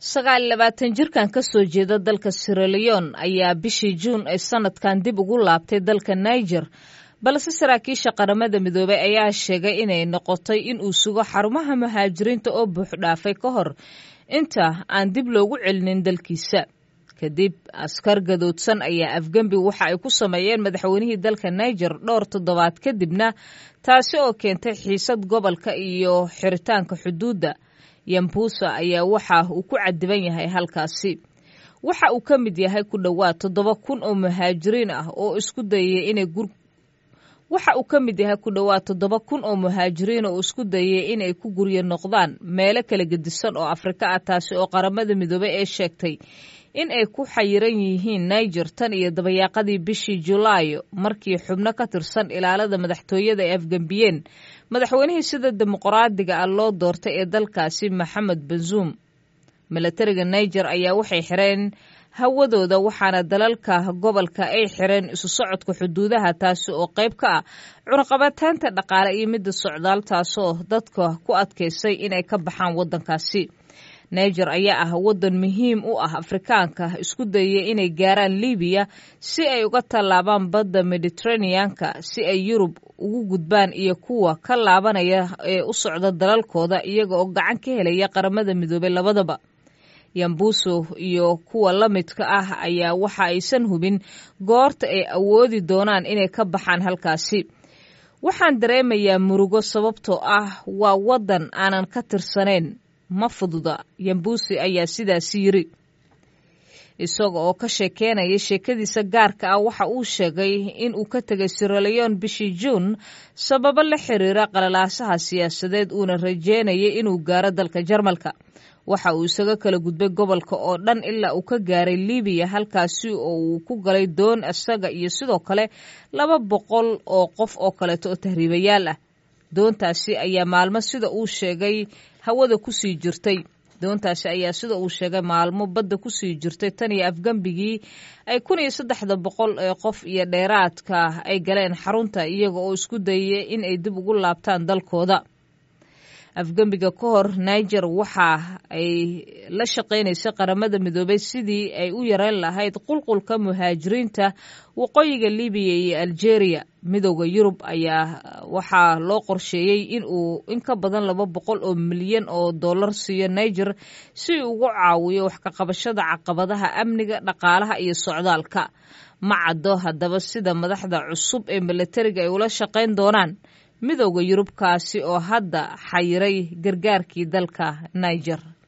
sagaal labaatan jirkan ka soo jeeda dalka siraleon ayaa bishii juun ee sanadkan dib ugu laabtay dalka niger balse saraakiisha qaramada midoobey ayaa sheegay inay noqotay in uu sugo xarumaha muhaajiriinta oo buuxdhaafay ka hor inta aan dib loogu celinin dalkiisa kadib askar gadoodsan ayaa afgembi waxa ay ku sameeyeen madaxweynihii dalka niger dhowr toddobaad kadibna taasi oo keentay xiisad gobolka iyo xiritaanka xuduudda yambuusa ayaa waxa uu ku cadiban yahay halkaasi waxa uu ka mid yahay ku dhowaad toddoba kun oo muhaajiriin ah oo isku dayay inay gur waxa uu ka mid yahay ku dhowaad toddoba kun oo muhaajiriin oo isku dayay inay ku guryo noqdaan meelo kala gedisan oo afrika ah taasi oo qaramada midoobey ee sheegtay in ay ku xayiran yihiin niger tan iyo dabayaaqadii bishii julaayo markii xubno ka tirsan ilaalada madaxtooyada ay afgembiyeen madaxweynihii sida dimuqraadiga ah loo doortay ee dalkaasi maxamed bazuum milatariga niger ayaa waxay xireen hawadooda waxaana dalalka gobolka ay xireen isu socodka xuduudaha taasi oo qayb ka ah cunaqabataynta dhaqaale iyo midda socdaal taasoo dadka ku adkaysay inay ka baxaan waddankaasi niger ayaa ah waddan muhiim u ah afrikaanka isku dayay inay gaaraan libiya si ay uga tallaabaan badda mediteraneanka si ay yurub ugu gudbaan iyo kuwa ka laabanaya ee u socda dalalkooda iyaga oo gacan ka helaya qaramada midoobey labadaba yambuuso iyo kuwa la midka ah ayaa waxa aysan hubin goorta ay awoodi doonaan inay ka baxaan halkaasi waxaan dareemayaa murugo sababtoo ah waa waddan aanan ka tirsanayn ma fududa yambuusi ayaa sidaasi yiri isaga oo ka sheekeynaya sheekadiisa gaarka ah waxa uu sheegay in uu ka tegay siraleon bishii juun sababo la xiriira qalalaasaha siyaasadeed uuna rajeynayay inuu gaaro dalka jarmalka waxa uu isaga kala gudbay gobolka oo dhan ilaa uu ka gaaray libiya halkaasi oo uu ku galay doon isaga iyo sidoo kale laba boqol oo qof oo kaleeto oo tahriibayaal ah doontaasi ayaa maalmo sida uu sheegay hawada kusii jirtay doontaasi ayaa sida uu sheegay maalmo badda kusii jirtay tan iyo afgembigii ay kun iyo saddexda boqol ee qof iyo dheeraadka ay galeen xarunta iyaga oo isku dayay in ay dib ugu laabtaan dalkooda afgembiga ka hor niger waxa ay la shaqaynaysay qaramada midoobey sidii ay u yareyn lahayd qulqulka muhaajiriinta waqooyiga libiya iyo algeria midooda yurub ayaa waxaa loo qorsheeyey in uu in ka badan laba boqol oo milyan oo dollar siiyo niger si uu ugu caawiyo wax ka qabashada caqabadaha amniga dhaqaalaha iyo socdaalka ma caddo haddaba sida madaxda cusub ee milatariga ay ula shaqayn doonaan midooda yurubkaasi oo hadda xayiray gargaarkii dalka niger